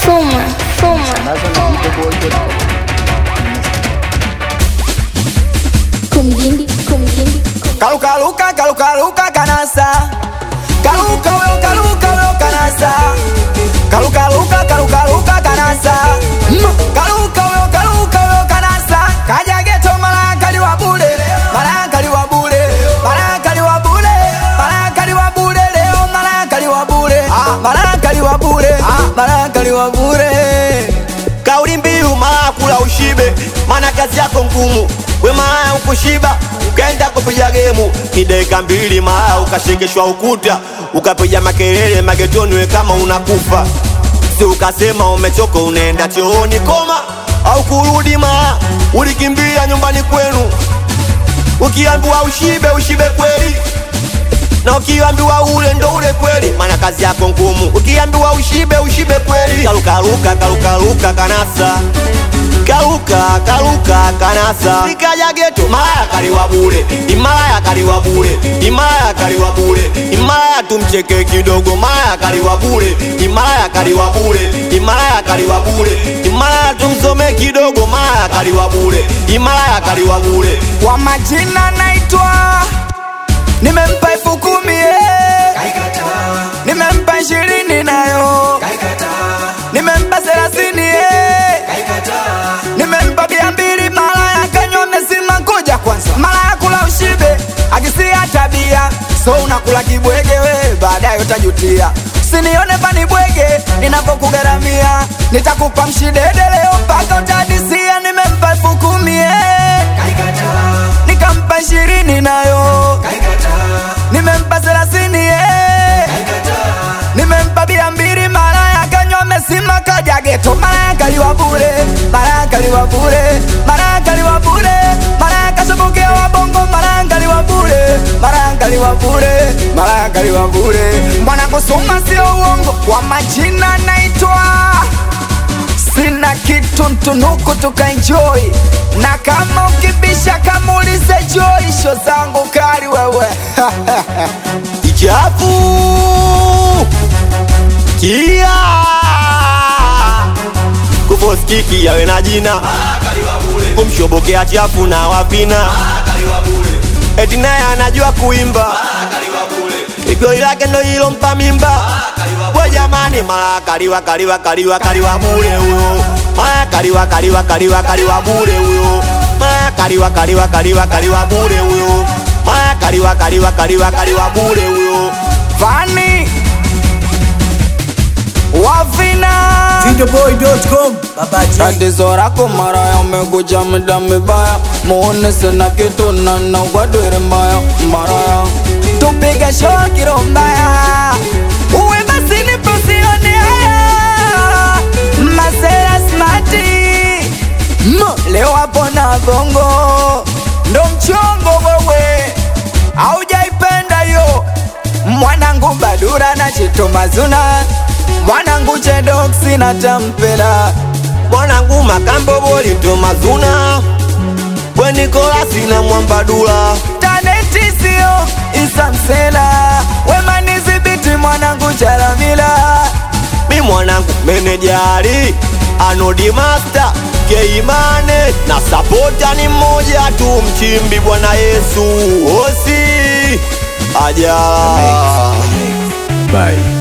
Fuma, fuma. Kumjindi, kumjindi, kum- Kaluka luka kaluka luka kanasa Kaluka weo kaluka weo kanasa Kaluka luka kaluka luka kanasa Mm. Kaluka weo kaluka weo kanasa Kaja geto malaka ni wabule Malaka ni wabule Malaka ni wabule Malaka ni wabule leo malaka ni wabule Malaka ni wabule Malaka ni wabule Kauli mbiu mara kula ushibe, maana kazi yako ngumu. We mara ukushiba ukaenda kupiga gemu, ni dakika mbili mara ukashekeshwa ukuta, ukapiga makelele magetoni, we kama unakufa. Si ukasema umechoka, unaenda chooni koma, au kurudi mara ulikimbia nyumbani kwenu, ukiambiwa ushibe ushibe kweli na ukiambiwa ule ndo ule kweli, maana kazi yako ngumu. Ukiambiwa ushibe ushibe kweli. Kalukaluka kalukaluka kanasa kaluka kaluka kanasa sikaja geto maya kaliwa bure imaya kaliwa bure imaya kaliwa bure imaya tumcheke kidogo maya kaliwa bure imaya kaliwa bure imaya kaliwa bure imaya tumsome kidogo maya kaliwa bure imaya kaliwa bure Kwa majina naitwa Nimempa elfu kumi eh. Nimempa ishirini nayo Nimempa thelathini eh. Nimempa mia mbili mara ya kanywa mesima kuja kwanza mara ya kula ushibe akisia tabia so unakula kibwege we baadaye utajutia sinione pani bwege ninapokugharamia nitakupa mshidede leo mpaka utadisia nimempa elfu kumi eh. nikampa ishirini nayo nimempa thelathini eh. nimempa bia mbili mara ya kanywa mesima kaja geto mara ya kaliwa bure mara ya kaliwa bure mara ya kaliwa bure mara ya kashabukia wabongo mara ya kaliwa bure mara ya kaliwa bure mara ya kaliwa bure mwana kusoma sio uongo kwa majina naitwa sina kitu ntunuku tukaenjoy na kama ukibisha kamuulize joy sho zangu kali wewe Ichafu kia kufoskiki yawe na jina kumshobokea chafu na wapina eti naye anajua kuimba igoi lake ndo ilompa mimba we jamani mara kaliwa kaliwa kaliwa kaliwa bure huyo mara kaliwa kaliwa kaliwa kaliwa bure huyo mara kaliwa kaliwa kaliwa kaliwa bure huyo mara kaliwa kaliwa kaliwa kaliwa bure huyo Vani Wavina Videoboy.com Baba J Tatizo lako mara ya umekuja muda mibaya Muone sina kitu na na wadwere mbaya Mara Tupige show kiro mbaya Uwe basi nipo sione haya Masera smarti Mm, Leo hapo na bongo Ndo mchongo wewe Haujaipenda yo Mwanangu Badura na Chito Mazuna Mwanangu Chedoksi na Tampela mwanangu makambo bolito mazuna bwenikola na mwambadula Taneti sio Isamsela Wemani zibiti mwanangu Chalamila mi mwanangu menejari anodi master keimane na sapota ni mmoja tu mchimbi bwana yesu osi aja Bye